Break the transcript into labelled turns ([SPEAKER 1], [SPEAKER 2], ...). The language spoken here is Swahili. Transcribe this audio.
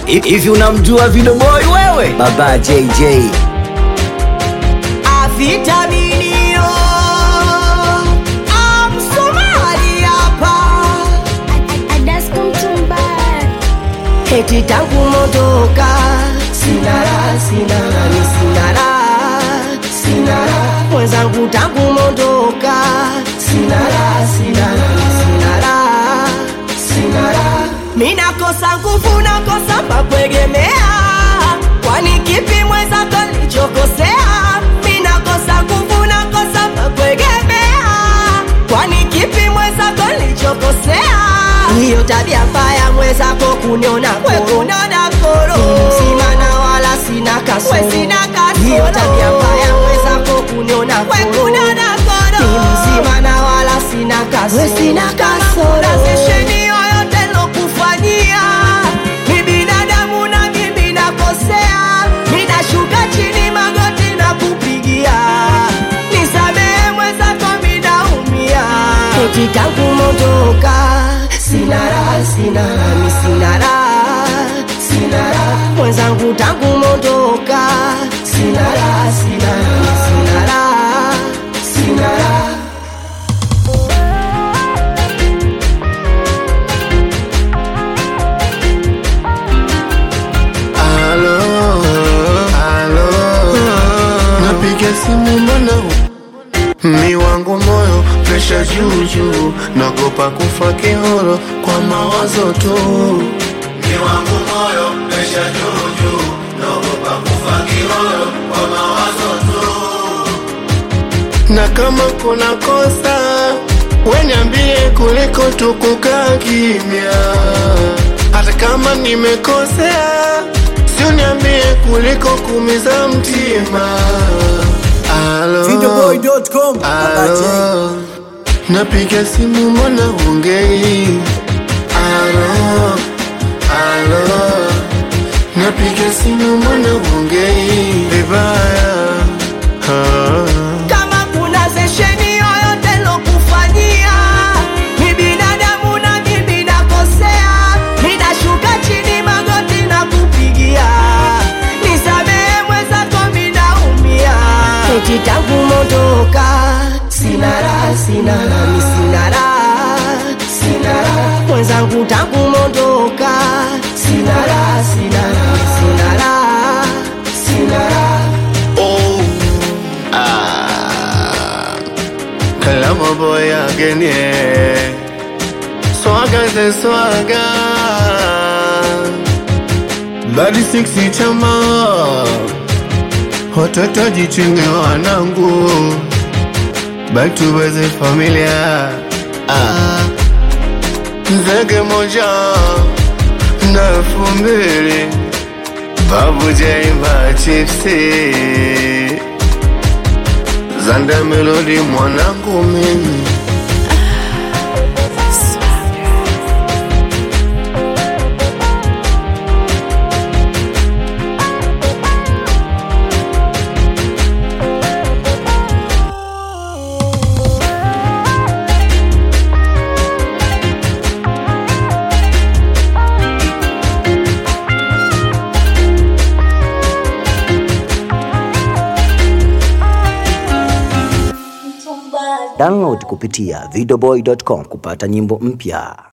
[SPEAKER 1] hivi unamjua Video Boy wewe? Baba JJ
[SPEAKER 2] Avitaminio Amsomali hapa
[SPEAKER 3] Adasko Mtumba
[SPEAKER 2] Eti tangu mondoka Sinara, sinara, ni sinara Sinara, mwenzangu tangu mondoka Sinara, sinara, ni sinara Sinara Mina kosa nguvu nakosa papwegemea Kwani kipi mwenzako nilichokosea Mina kosa nguvu nakosa papwegemea Kwani kipi mwenzako nilichokosea hiyo tabia mbaya mwenzako kuniona kuniona koro mzima na wala sina kasoro hiyo tabia mbaya mwenzako kuniona kuniona koro mzima na wala sina kasoro sina kasoro sesheni yoyote lokufanyia ni binadamu na mimi nakosea ninashuka chini magoti na kupigia nisamehe mwenzako minaumia eti tangu mondoka sinara sinara mi sinara sinara mwenzangu tangu mondoka sinara sinara mi sinara sinara
[SPEAKER 4] Alo, alo, napiga simu mbona mi wangu moyo presha juu juu, nagopa kufa kihoro kwa mawazo tu. Mi wangu moyo presha juu juu, nagopa kufa kihoro kwa mawazo tu. Na kama kuna kosa weniambie kuliko tukukaa kimya, hata kama nimekosea siuniambie kuliko kumiza mtima. Alo,
[SPEAKER 1] Videoboy.com Baba J
[SPEAKER 4] alo, napiga simu mbona ongei? Alo, alo, napiga simu mbona ongei vibaya? Ah.
[SPEAKER 2] kama kuna sesheni yoyote lokufanyia ni binadamu na mimi nakosea ninashuka chini magoti na kupigia nisamehe mwenzako minaumia eti tangu mondoka sinara sinara mi sinara sinara mwenzangu tangu mondoka sinara sinara mi sinara sinara
[SPEAKER 4] Oh, ah, Kalama boy again, yeah. Swaga the swaga. Badi siksi chama. Watoto jichunge wanangu. Back to basic familia. Ah. Zege moja na elfu mbili Babu Jaimba chipsi Zanda melodi mwanangu mimi
[SPEAKER 1] Download kupitia videoboy.com kupata nyimbo mpya